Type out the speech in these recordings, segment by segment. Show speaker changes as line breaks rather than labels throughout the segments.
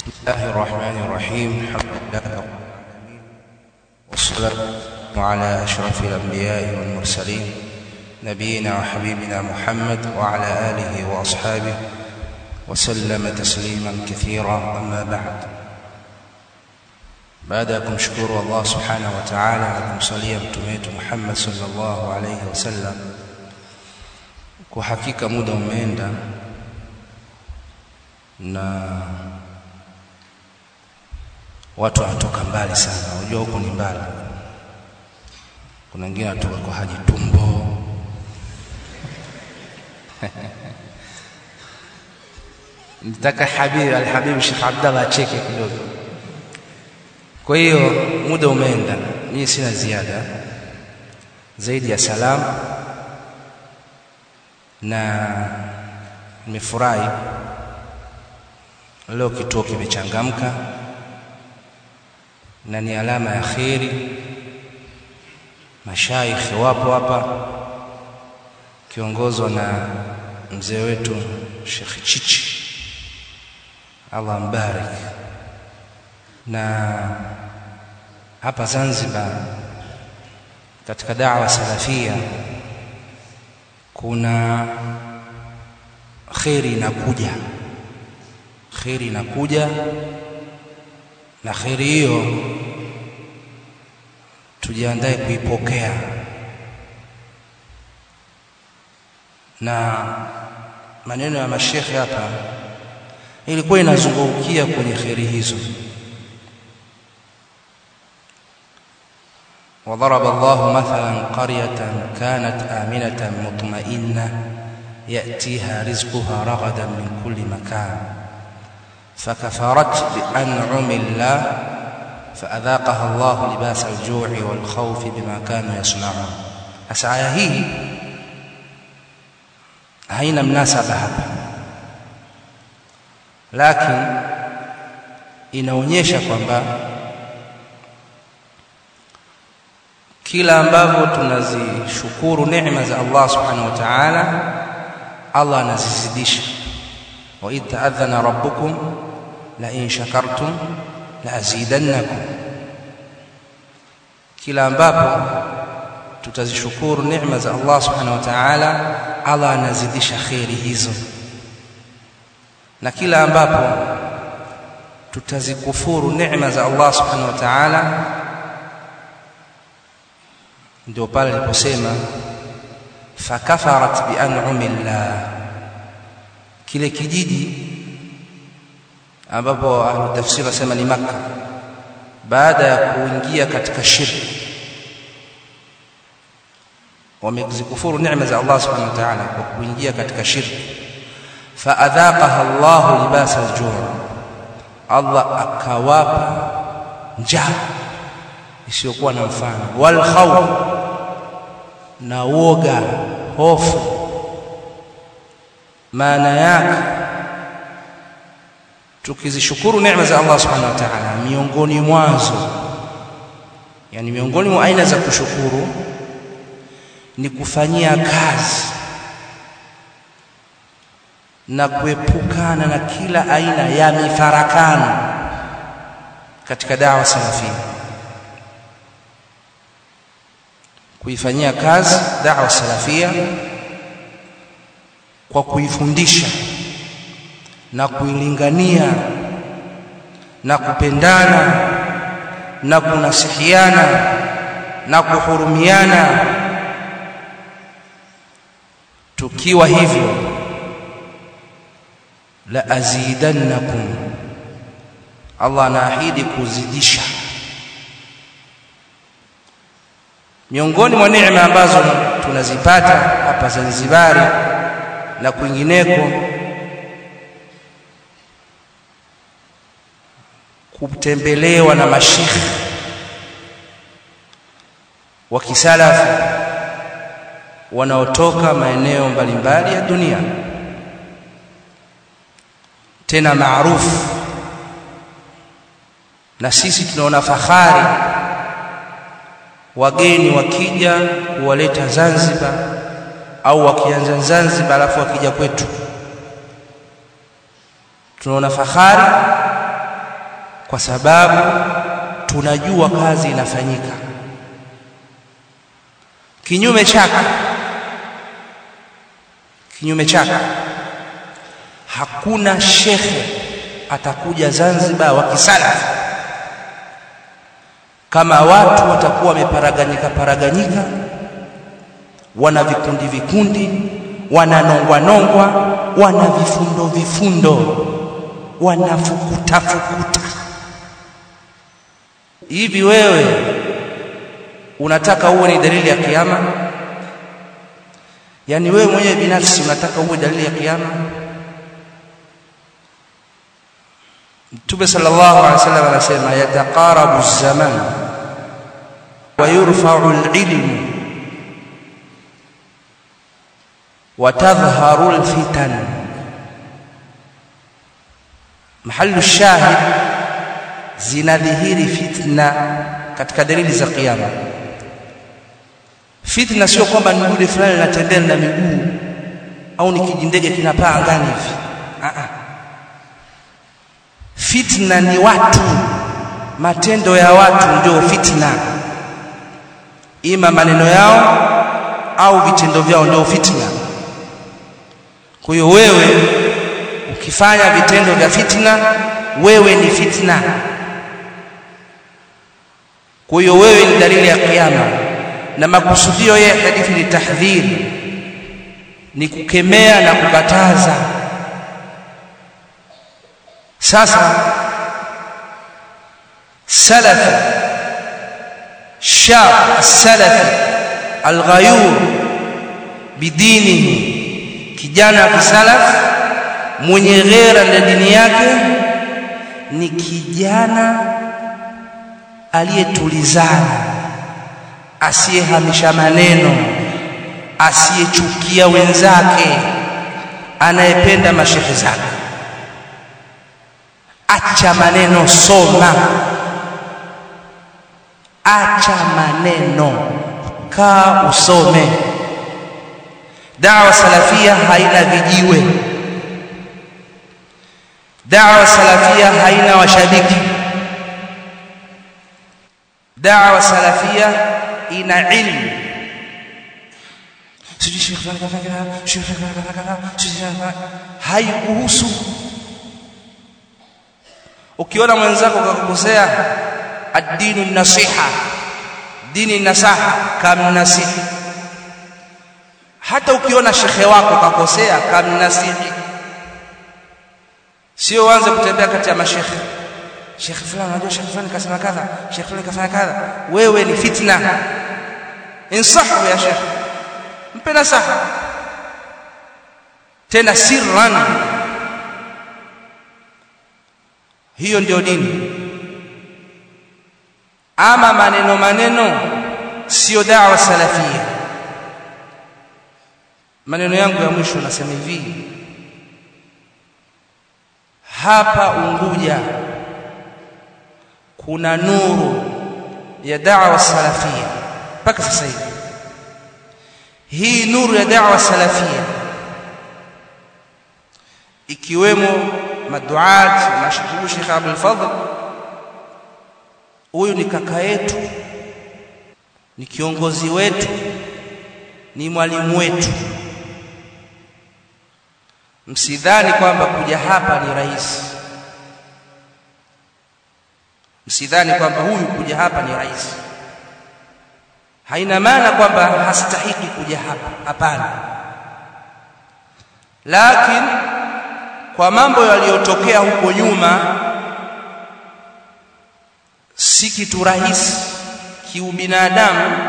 بسم الله الرحمن الرحيم الحمد لله رب العالمين والصلاة والسلام على أشرف الأنبياء والمرسلين نبينا وحبيبنا محمد وعلى آله وأصحابه وسلم تسليما كثيرا أما بعد baada ya kumshukuru Allah subhanahu wa ta'ala na kumsalia mtume wetu Muhammad sallallahu alayhi wasallam kwa hakika muda umeenda na watu wanatoka mbali sana unajua huko ni mbali kuna wengine wanatoka kwa haji tumbo nitaka habibi alhabibu Sheikh Abdallah acheke kidogo kwa hiyo muda umeenda mimi sina ziada zaidi ya salamu na nimefurahi leo kituo kimechangamka na ni alama ya kheri mashaikhi wapo hapa kiongozwa na mzee wetu Sheikh Chichi Allah mbarik na hapa Zanzibar katika dawa salafia kuna kheri inakuja kheri inakuja na kheri hiyo tujiandae kuipokea na maneno ya mashekhe hapa ilikuwa inazungukia kwenye kheri hizo وضرب الله مثلا قرية كانت آمنة مطمئنة يأتيها رزقها رغدا من كل مكان فكفرت بأنعم الله فأذاقها الله لباس الجوع والخوف بما كانوا يصنعون أسعى هي haina mnasaba hapa lakini inaonyesha kwamba kila ambavyo tunazishukuru neema za Allah subhanahu wa ta'ala Allah anazizidisha wa idh ta'adhana rabbukum la in shakartum la azidannakum kila ambapo tutazishukuru neema za Allah subhanahu wa ta'ala Allah anazidisha khairi hizo na kila ambapo tutazikufuru neema za Allah subhanahu wa ta'ala ndio pale aliposema fakafarat bi an'amillah kile kijiji ambapo ahlu tafsiri wasema ni maka baada ya kuingia katika shirki wamezikufuru neema za Allah subhanahu wa ta'ala kwa kuingia katika shirki faadhaqaha Allah libasa al-ju' Allah akawapa njaa isiyokuwa na mfano wal khawf na woga hofu maana yake tukizishukuru neema za Allah subhanahu wa ta'ala miongoni mwazo yani miongoni mwa aina za kushukuru ni kufanyia kazi na kuepukana na kila aina ya mifarakano katika dawa salafia kuifanyia kazi dawa salafia kwa kuifundisha na kuilingania na kupendana na kunasihiana na kuhurumiana tukiwa hivyo la azidannakum Allah anaahidi kuzidisha miongoni mwa neema ambazo tunazipata hapa Zanzibari na kwingineko kutembelewa na mashikhi wa kisalafu wanaotoka maeneo mbalimbali ya dunia tena maarufu na sisi tunaona fahari wageni wakija kuwaleta Zanzibar au wakianza Zanzibar alafu wakija kwetu tunaona fahari kwa sababu tunajua kazi inafanyika kinyume chake kinyume chake hakuna shekhe atakuja Zanzibar wa kisalafi kama watu watakuwa wameparaganyika paraganyika wana vikundi vikundi wananongwa nongwa wana vifundo vifundo wanafukuta fukuta hivi wewe unataka uwe ni dalili ya kiyama yani wewe mwenyewe binafsi unataka uwe dalili ya kiyama Mtume sallallahu alaihi wasallam anasema yataqarabu zaman wa yurfa'u al-ilm wa tadhharu al-fitan mahallu shahid zinadhihiri fitna katika dalili za kiyama fitna sio kwamba ni yule fulani anatembea na miguu au ni kijindege kinapaa angani hivi a a fitna ni watu matendo ya watu ndio fitna ima maneno yao au vitendo vyao ndio fitna kwa hiyo wewe ukifanya vitendo vya fitna wewe ni fitna kwa hiyo wewe ni dalili ya kiyama na makusudio ya hadithi ni tahdhiri ni kukemea na kukataza sasa salafi shab salafi alghayur bidinihi kijana wa kisalaf mwenye ghera na dini yake ni kijana aliyetulizana asiyehamisha maneno asiyechukia wenzake anayependa mashehe zake acha maneno soma acha maneno kaa usome dawa salafia haina vijiwe dawa salafia haina washabiki dawa salafia ina ilmu sijui shekhi fulani kafanya kadha shekhi fulani kafanya kadha sijui haikuhusu ukiona mwenzako kakukosea ad-dinu nasiha dini nasaha kamnasihi hata ukiona shekhe wako kakosea kamnasihi sio uanze kutembea kati ya mashekhe shekhe fulani unajua shekhe fulani kasema kadha shekhe fulani kafanya kadha wewe ni fitna insahu ya shekhe mpe nasaha tena sirran hiyo ndio dini ama maneno maneno sio dawa salafia maneno yangu ya mwisho nasema hivi hapa Unguja kuna nuru ya da'wa salafia mpaka sasa hivi hii nuru ya da'wa salafia ikiwemo maduat mashhur Sheikh Abdul Fadhl huyu ni kaka yetu ni kiongozi wetu ni mwalimu wetu msidhani kwamba kuja hapa ni rahisi msidhani kwamba huyu kuja hapa ni rahisi haina maana kwamba hastahiki kuja hapa hapana lakini kwa mambo yaliyotokea huko nyuma si kitu rahisi kiubinadamu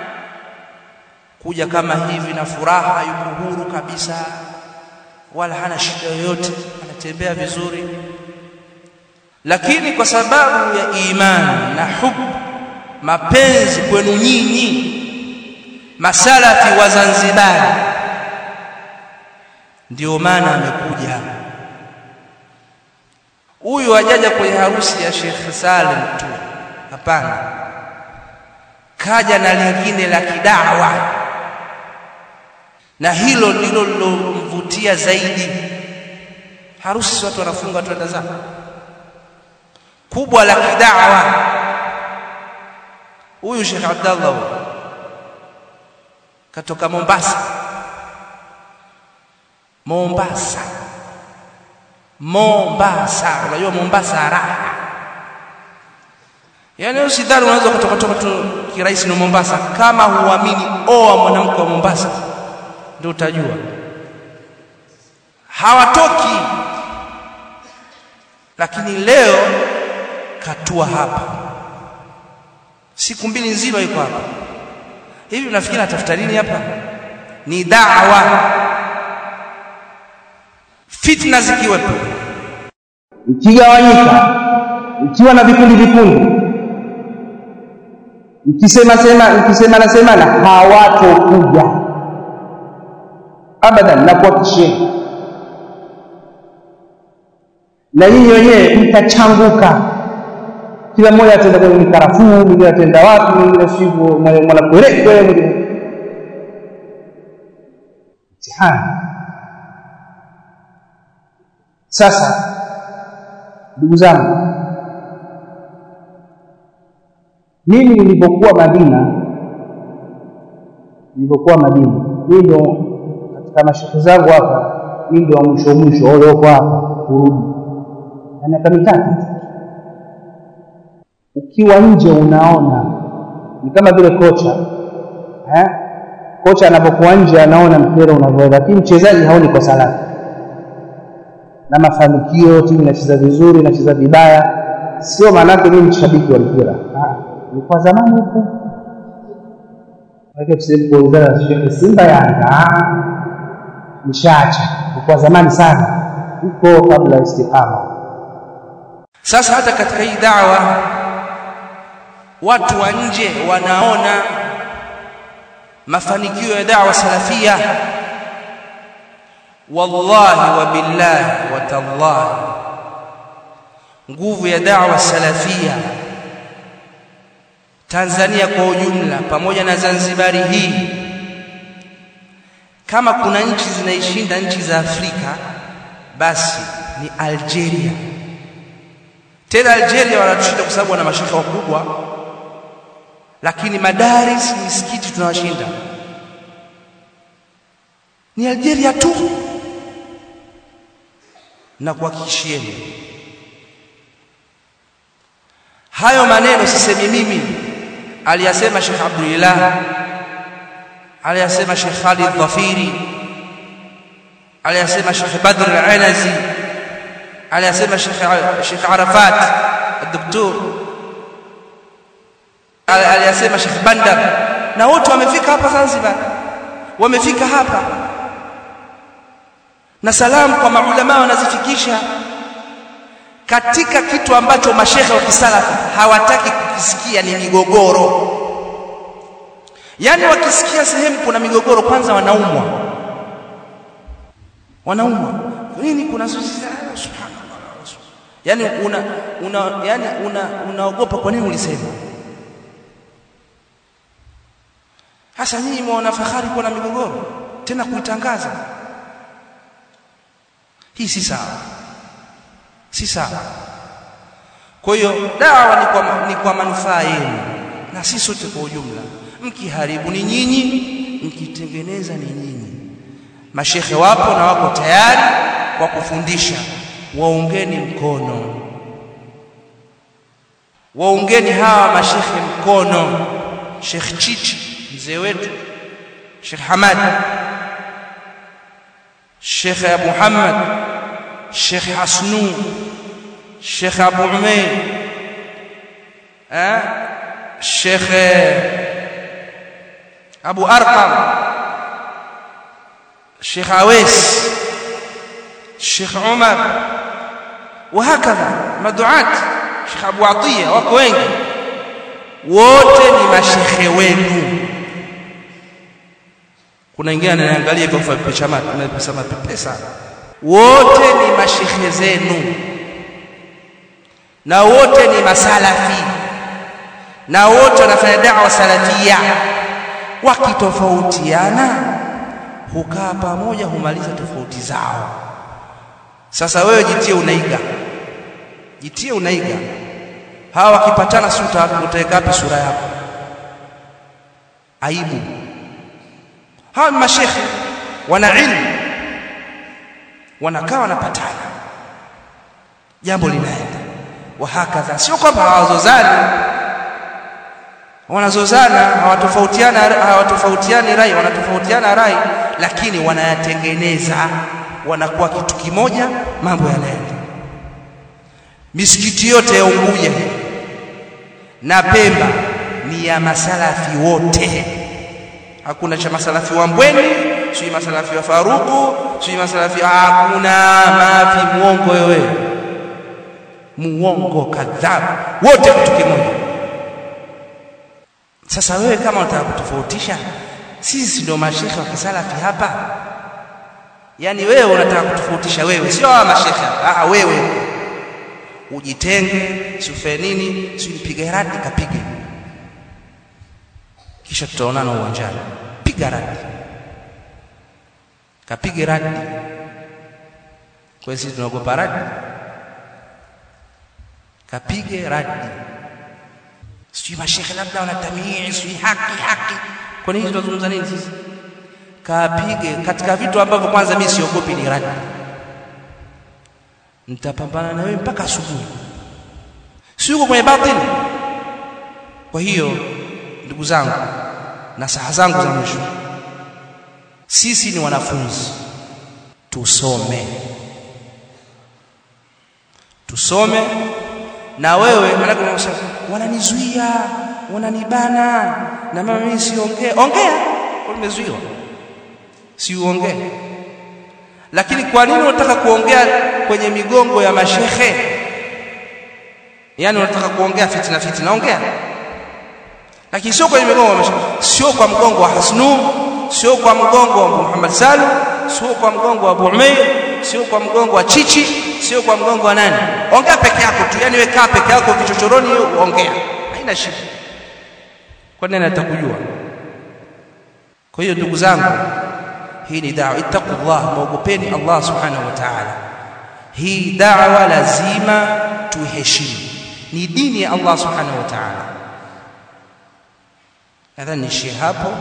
kuja kama hivi na furaha yuko huru kabisa wala hana shida yoyote anatembea vizuri lakini kwa sababu ya imani na hubu mapenzi kwenu nyinyi masalafi wa Zanzibar ndio maana amekuja huyu hajaja kwenye harusi ya Sheikh Salim tu hapana kaja na lingine la kidawa na hilo ndilo lilomvutia zaidi harusi watu wanafunga watu wenda zao kubwa la kidawa huyu Sheikh Abdallah huyu katoka Mombasa Mombasa Mombasa unajua Mombasa raha yaani usidhani unaweza kutoka toka tu kirahisi na Mombasa kama huamini oa mwanamke wa Mombasa ndio utajua hawatoki lakini leo katua hapa siku mbili nzima yuko hapa hivi unafikiri atafuta nini hapa ni da'wa fitna zikiwepo
ikigawanyika ikiwa na vikundi vikundi ikisema sema ikisemana semana hawatokuja abadan na kuhakikishia na nyinyi wenyewe mtachanguka kila mmoja atenda kwenye mikarafuu mwingine atenda wapi mwingine sivyo mwanakwerekwe mwingine mtihani sasa ndugu zangu mimi nilipokuwa Madina nilipokuwa Madina mimi ndo katika mashehe zangu hapa mimi ndo wa mwisho mwisho wale wako hapa kurudi na miaka mitatu ukiwa nje unaona ni kama vile kocha eh? kocha anapokuwa nje anaona mpira unavyoenda lakini mchezaji haoni kosa lake na mafanikio timu inacheza vizuri inacheza vibaya sio maanake mimi mshabiki wa mpira ni kwa zamani huko lakini tusipoulizana shekhe Simba Yanga nishaacha kwa zamani sana huko kabla istiqama
sasa hata katika hii dawa watu wa nje wanaona mafanikio ya dawa salafia wallahi wa billahi wa tallahi nguvu ya dawa salafia Tanzania kwa ujumla pamoja na Zanzibari hii kama kuna nchi zinaishinda nchi za Afrika basi ni Algeria tena Algeria wanatushinda kwa sababu wana mashaka wakubwa lakini madaris misikiti tunawashinda ni Algeria tu na kuhakikishieni hayo maneno sisemi mimi aliyasema Sheikh Abdullah aliyasema Sheikh Khalid Dhafiri aliyasema Sheikh Badr Al-Anazi aliyasema Sheikh Sheikh Arafat الدكتور aliyasema Sheikh Bandar na wote wamefika hapa Zanzibar wamefika hapa na salamu kwa maulama wanazifikisha katika kitu ambacho mashehe wa kisalafu hawataki kukisikia ni migogoro yaani wakisikia sehemu kuna migogoro kwanza wanaumwa wanaumwa nini kuna subhanallah yani una, una yani una unaogopa kwa nini ulisema hasa nyinyi mwaona fahari kuwa na migogoro tena kuitangaza hii si sawa si sawa kwa hiyo dawa ni kwa, ni kwa manufaa yenu na si sote kwa ujumla mkiharibu ni nyinyi mkitengeneza ni nyinyi mashekhe wapo na wako tayari kwa kufundisha waungeni mkono waungeni hawa mashekhe mkono Sheikh Chichi mzee wetu Sheikh Hamad Sheikh Abu Muhammad Sheikh Hasnu Sheikh Abu Umayr eh Sheikh Abu Arqam Sheikh Awais Sheikh Umar وهكذا مدعات Sheikh Abu Atiya wako wengi wote ni mashekhe wenu kuna wengine ananiangalia kwa kufa picha na pesa mapepe sana wote ni mashekhe zenu na wote ni masalafi na wote wanafanya da'wa salafia wakitofautiana hukaa pamoja humaliza tofauti zao sasa wewe jitie unaiga jitie unaiga hawa wakipatana si utaweka wapi sura yako aibu hawa ni mashekhe wana ilmu wanakaa wanapatana jambo linaenda wahakadha sio kwamba hawazozani wanazozana hawatofautiana hawatofautiani rai wanatofautiana rai lakini wanayatengeneza wanakuwa kitu kimoja mambo yanaenda misikiti yote ya Unguja na Pemba ni ya masalafi wote hakuna cha masalafi wa Mbweni si masalafi wa Faruku si masalafi hakuna mafi muongo wewe muongo kadhabu wote kitu kimoja sasa wewe kama unataka kutofautisha sisi ndio mashekhe wa kisalafi hapa yani wewe unataka kutofautisha wewe sio hawa mashekhe ah wewe ujitenge siufe nini si nipige radi kapige kisha tutaonana uwanjani piga radi kapige radi kwa sisi tunaogopa radi kapige radi sijui mashekhe labda wanatamii sijui haki haki kwa nini tunazungumza nini sisi kapige katika vitu ambavyo kwanza mimi siogopi ni radi nitapambana na wewe mpaka asubuhi si uko kwenye batili kwa hiyo ndugu zangu na saha zangu za mwisho sisi ni wanafunzi tusome tusome na wewe maana unasema wananizuia wananibana na mama mimi siongee ongea kwa nimezuiwa si uongee lakini kwa nini unataka kuongea kwenye migongo ya mashehe yani unataka kuongea fitna fitna ongea lakini sio kwenye migongo ya mashehe sio kwa mgongo wa Hasnu sio kwa mgongo wa Muhammad Salu sio kwa mgongo wa Abu Umayr sio kwa mgongo wa Chichi sio kwa mgongo wa nani ongea peke yako tu yani wewe kaa peke yako kichochoroni ongea haina shida kwa nini atakujua kwa hiyo ndugu zangu hii ni da'wa ittaqullah muogopeni Allah subhanahu wa ta'ala hii da'wa lazima tuheshimu ni dini ya Allah subhanahu wa ta'ala nadhani niishie hapo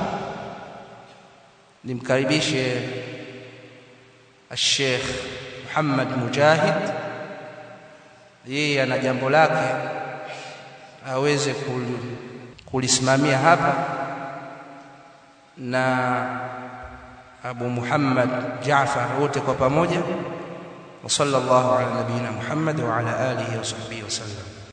nimkaribishe الشيخ محمد مجاهد yeye ana jambo lake aweze kulisimamia hapa na Abu Muhammad Jaafar wote kwa pamoja wa sallallahu ala nabiyina Muhammad wa ala alihi wa sahbihi wasallam